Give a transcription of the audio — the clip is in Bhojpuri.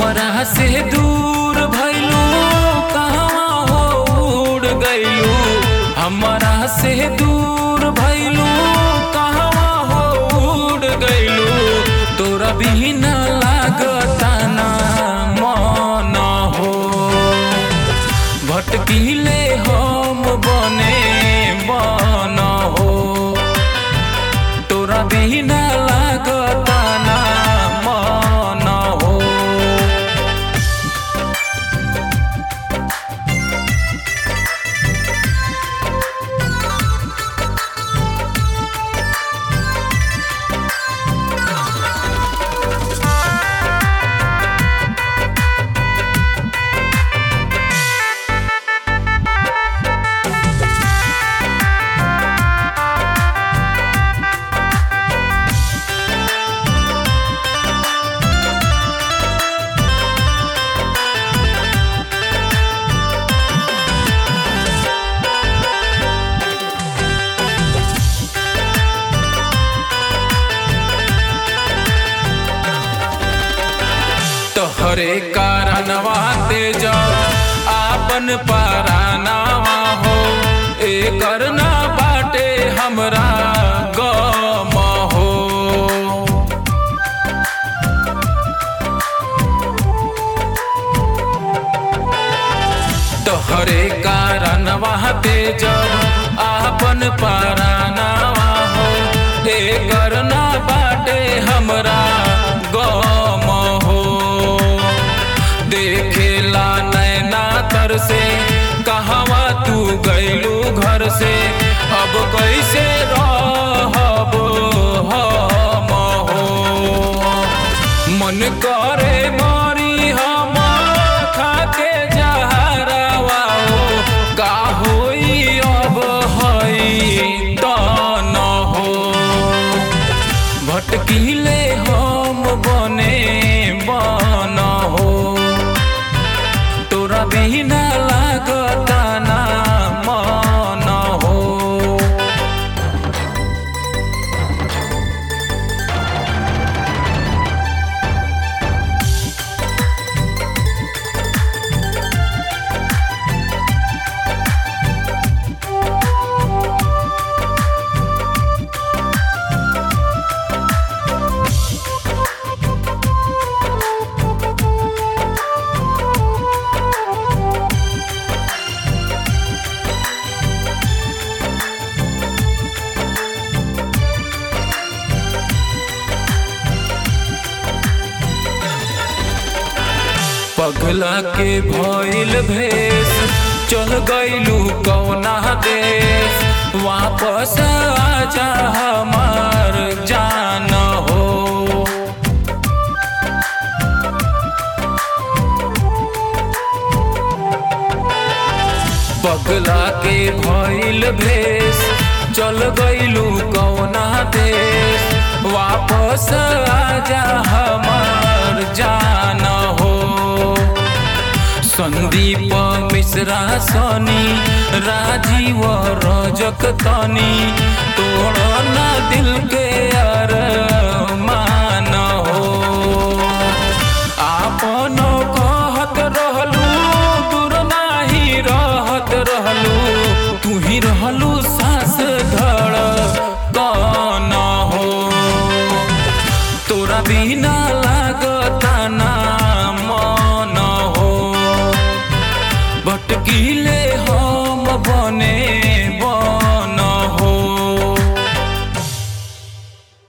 हमरा से दूर भइलू कहवा हो उड़ गइलू हमरा से दूर भइलू कहवा हो उड़ गइलू तोरा बिना लागता ना मन हो भटकीले हम बने बन हो तोरा बिना लागता ना मन हो तोहरे कारणवा तेज आपन परानावा हो एकर ना बाटे हमरा गम हो तोहरे कारणवा तेज आपन परानावा हो एकर ना बाटे हमरा गम हो देखेला नैना तर से कहवा तू गइलू घर से अब कैसे रहब हम हो मन करे मरी हम खाके जहरवा हो का होई अब हई त न हो भटकीले हम बने बन हो तोरा बिना लागता ना मन हो पगला के भइल भेष चल गइलू कौना देश वापस आजा हमार जान हो पगला के भइल भेष चल गइलू कौना देश वापस आजा हमार जान हो संदीप मिश्रा सनी राजीव रजक तनी तोड़